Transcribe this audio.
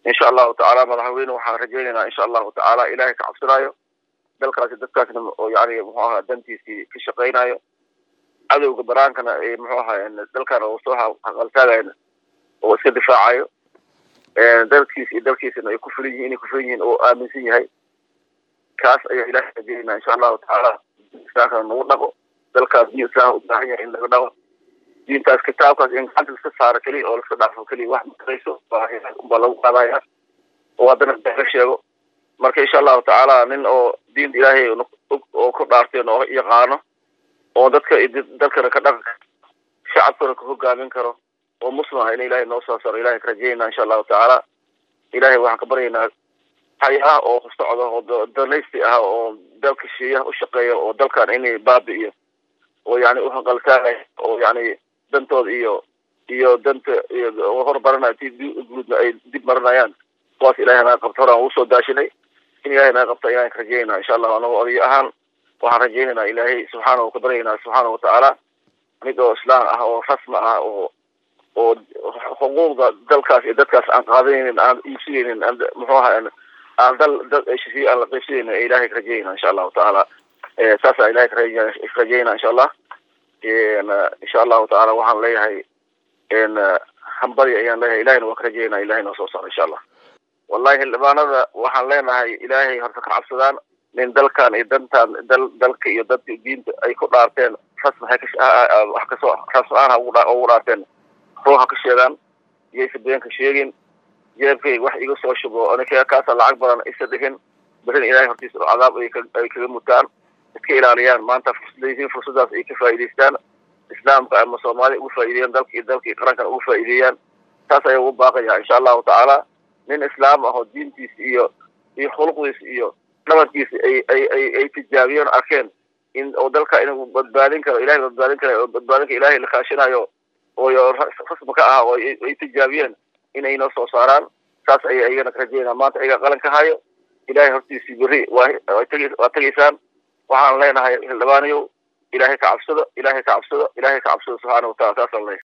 insha allahu tacaala madaxweyne waxaan rajaynaynaa insha allahu tacaala ilaahay ka cabsanaayo dalkaasi dadkaasna oo yani muxuu ahaa dantiisii ka shaqaynayo cadowga baraankana muxuu ahaa dalkan oo soo haqaltaagayn oo iska difaacayo dalkiis iyo dalkiisana ay ku fulan yihin inay ku fulan yihiin oo aaminsan yahay kaas ayaa ilahay rajaynaa insha allahu tacaala islaamkana nagu dhaqo dalkaas diin islaam u baahan yahay in laga dhaqo diintaas kitaabkaas in gacanta laska saaro keliya oo laska dhaafo keliya wax matarayso baa lagu qaadaya oo haddana laga sheego marka insha allahu tacaala nin oo diinta ilaahay oo ku dhaarteen oo yaqaano oo dadka dalkana ka dhaqan shacabkana ka hogaamin karo oo muslim ah in ilahay noo soo saaro ilahay ka rajaynaa insha allahu tacaala ilahay waxaan ka baryaynaa hay ah oo socdo oo danaysti ah oo dalka shiiyaha u shaqeeya oo dalkan inay baabi'iyo oo yani uhaqaltaagaya oo yani dantooda iyo iyo danta horbaranaya ti guudna ay dib marinayaan kuwaas ilahay naga qabto horaan ugu soo daashinay in ilahay naga qabto ayaan ka rajaynaa insha allahu anago odayo ahaan waxaan rajaynaynaa ilaahay subxaanahu ka baryaynaa subxaanahu watacaala mid oo islaam ah oo rasmi ah oo oo xuquuqda dalkaas iyo dadkaas aan qaadanaynin aan iibsanaynin muxuu ahaa aan dal dad heshiisiye aan la qaybsanaynin ee ilahay ka rajaynaa insha allahu tacaala saasaa ilahay ka rajaynaa insha allah insha allahu tacaala waxaan leeyahay hambadi ayaan leeyahay ilahayna waa ka rajaynaa ilahay noo soo saaro insha allah wallahi xildhibaanada waxaan leenahay ilaahay horta ka cabsadaan nin dalkan iyo dantan dal dalka iyo dadka diinta ay ku dhaarteen rasmi wax kasoo rasmi aan ugu dhaarteen ruuxa ka sheegaan iyaysa beenka sheegin jeebkay wax iga soo shubo aniga kaasa lacag badan isa dhihin berin ilahay hortiisa cadaab ay kaga mutaan iska ilaaliyaan maanta fursadaysiin fursadaas ay ka faa'idaystaan islaamka ama soomaaliya ugu faa'ideeyaan dalka iyo dalka iyo qarankana ugu faa'ideeyaan taas ayaa ugu baaqaya insha allahu tacaala nin islaam ah oo diintiisa iyo iyo khuluqdiisa iyo dhabankiisa ay ay ay ay tijaabiyeen arkeen in oo dalka inuu badbaadin karo ilahay badbaadin karo oo badbaadinka ilahay la kaashinayo oo rasmi ka ah oo ay tijaabiyeen inay noo soo saaraan saas ayay ayagana ka rajaynaa maanta ayaga qalan ka hayo ilahay hortiisii berri waa waa tegaysaan waxaan leenahay xildhibaanayow ilahay ka cabsado ilahay ka cabsado ilahay ka cabsado subxaana wataala saasaan leeyahay